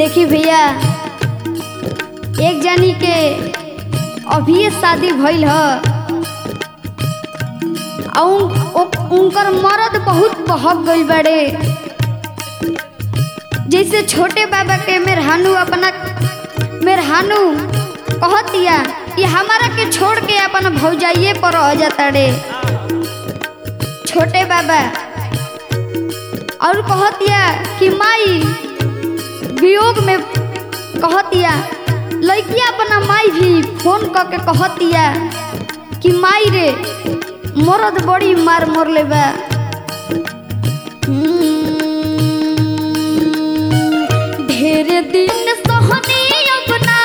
देखी भैया एक जानी के अभी शादी भइल ह आ उन- ओ- उनकर मर्द बहुत बहक गइल बाड़े जैसे छोटे बाबा के मेहरानू अपना मेहरानू कहतिया कि हमारा के छोड़ के अपन भौजाइये पर रह जाता रे छोटे बाबा और कहतिया कि माई वियोग में कहतिया लड़किया अपना माई भी फोन क के कहतिया कि माई रे मरद बड़ी मार मर ले बा ढेर दिन सहनी अपना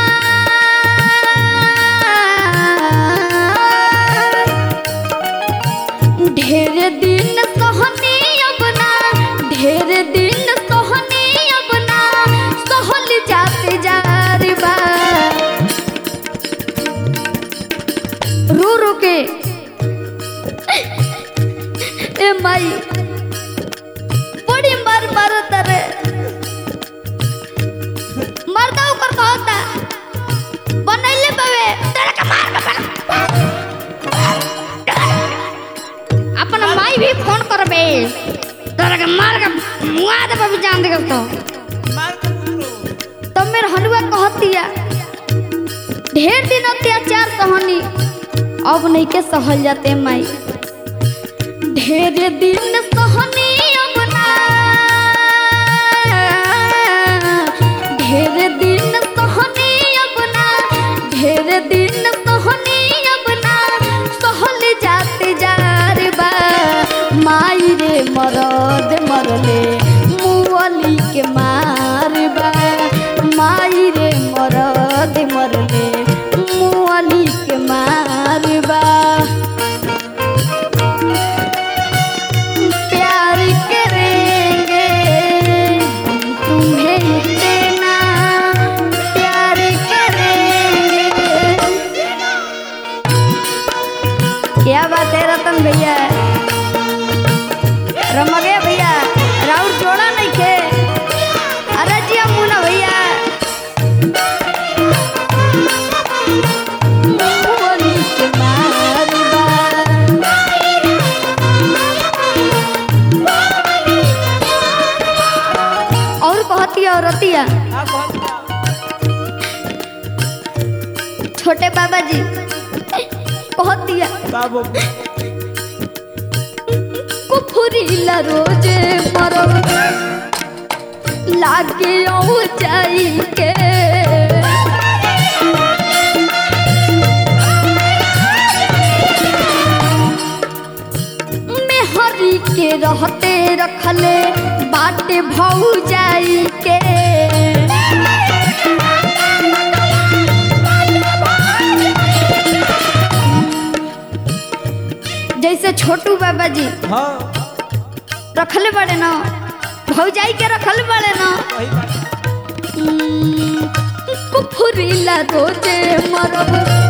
ढेर दिन सहनी अपना ढेर दिन सहनी अपना सहल जाते जार बा रो रो के ए माई बड़ी मार मारो तरे मर्दा ऊपर कहता बनैले बावे तेरा के मार के बना अपन माई भी फोन करबे तेरा के मार के मुआ दे बाबू जान दे तो तब मेरे हनुआ कहतिया ढेर दिन अत्याचार सहनी अब नहीं के सहल जाते माई ढेर दिन सहनी अब ना ढेर दिन सहनी अब ना ढेर दिन सहनी अब ना सहल जाते जार बा माई रे मरद मरले मुअली के मार बा माई रे मरद मरले मुअली के मार बा प्यार करेंगे तुम्हें इतना प्यार करेंगे क्या बात है रतन भैया रमगे भैया राउर जोड़ा नहीं खे अरे जी मुना भैया मोहनी के मारबा। और कहती औरतिया छोटे बाबा जी कहतिया बाबू कुफुरीला रोजे मरब लागे औ जाई के मेहरी के रहते रखले बाटे भौ जाई के जैसे छोटू बाबा जी हाँ रखले बड़े ना भौजाई के रखल बड़े ना वही बात। कुफुरीला रोजे मरब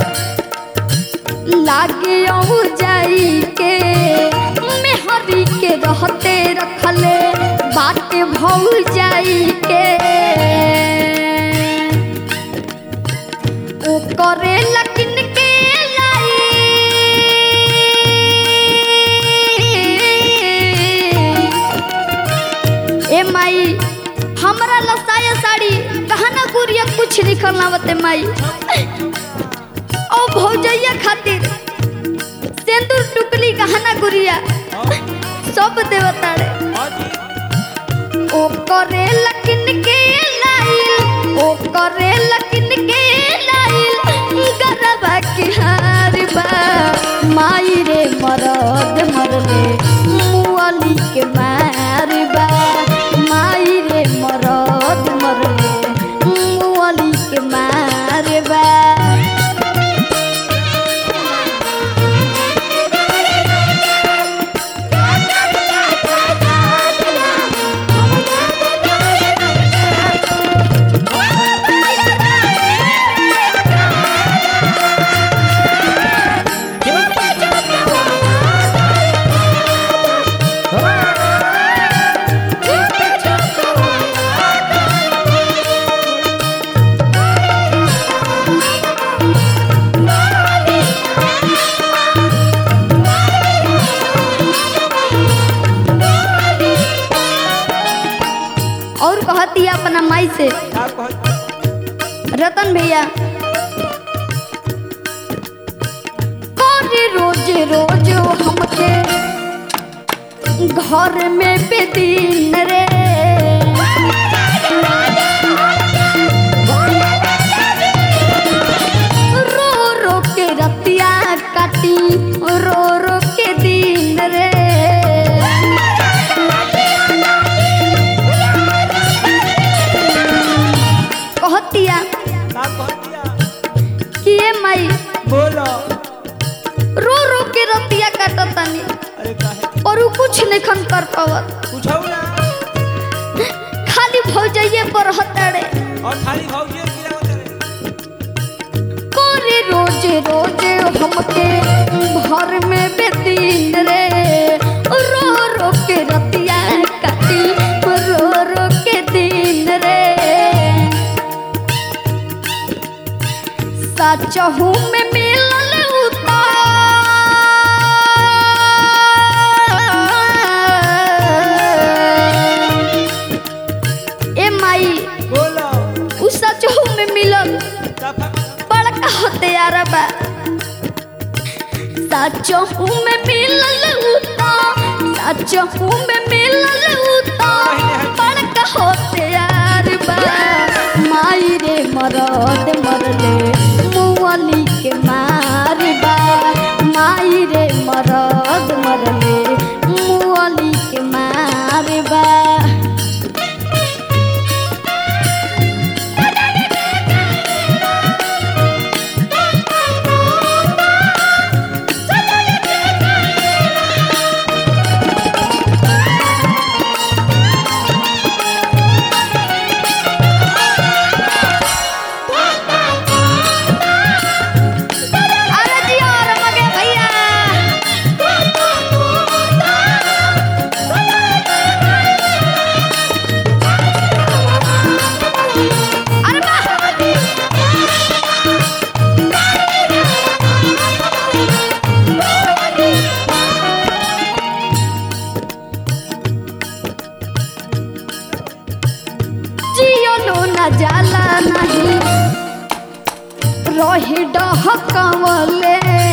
लागे औ जाई के मेहरी के रहते रखले बाटे भौ जाई के ओ करे लकिन के लाई ए माई हमरा लसाया साड़ी कहना गुरिया कुछ लिखल ना बते माई ओ भौजैया खातिर सिंदूर टुकली कहना गुरिया हाँ सब देवताड़े हाँ जी ओ करे लकिन के लाइल ओ करे लकिन के लाइल गरबा के हार बा माई रे मरद मरले मुअली के मार बा माई रे मरद मरले मुअली के मार बा हाँ रतन भैया करे रोज रोज हमके घर में बेदीन रे रो रो के रतिया काटी रो रो के दिन रे कहतिया का कहतिया कि ए माई बोलो रो रो के रतिया काटतानी अरे काहे और उ कुछ नहीं खन कर पावत पूछो ना खाली भौजाइए पर हतड़े और खाली भौजी गिरा उतरे करे रोज रोज हमके घर में बेदीन रे रो रो के रतिया काटी रो रो के दिन रे सचहू में मिलल उतार ए माई बोलो उ सचहू में मिलल दफा बड़का होते यार बा सचहू में मिलल उता सचहू में मिलल उता बड़का होते यार बा माई रे मरद मरले मुअली के मार बा माई रे मरद मरले मुअली के मार बा अरे जी और मगे भैया अरे वाह जियो लो न जाला नहीं रही डहकवले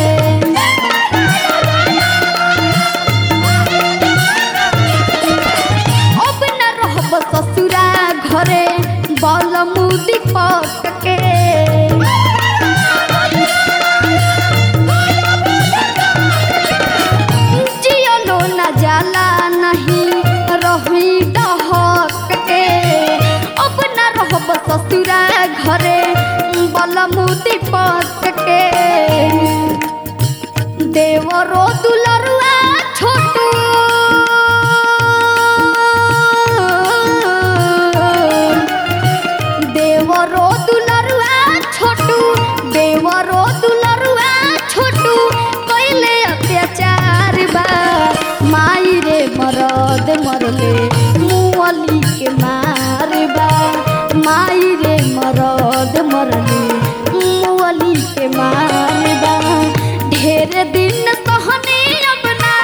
अब न रहब ससुरा घरे बल मुदी पक के जियलो न जाला नहीं रही डहक के अब न रहब ससुरा घरे बल मुदी पक के देवरो दुलरुआ छोटू देवरो दुलरुआ छोटू देवरो दुलरुआ छोटू कैले अत्याचार बा माई रे मरद मरले मुअली के मार बा माई रे मरद मरले मुअली के मार बा ढेर दिन सहने अपना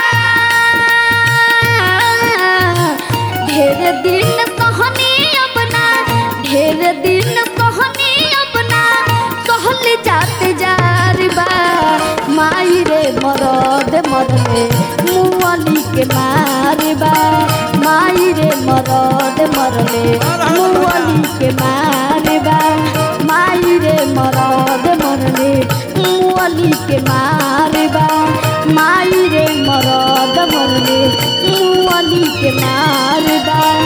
ढेर दिन सहने अपना ढेर दिन सहने अपना सहल जाते जार बा माई रे मरद मरले मुअली के मार बा माई रे मरद मरले मुअली के मार बा माई रे मरद मरले मुअली के मार बा माई रे मरद मरले मुअली के मार बा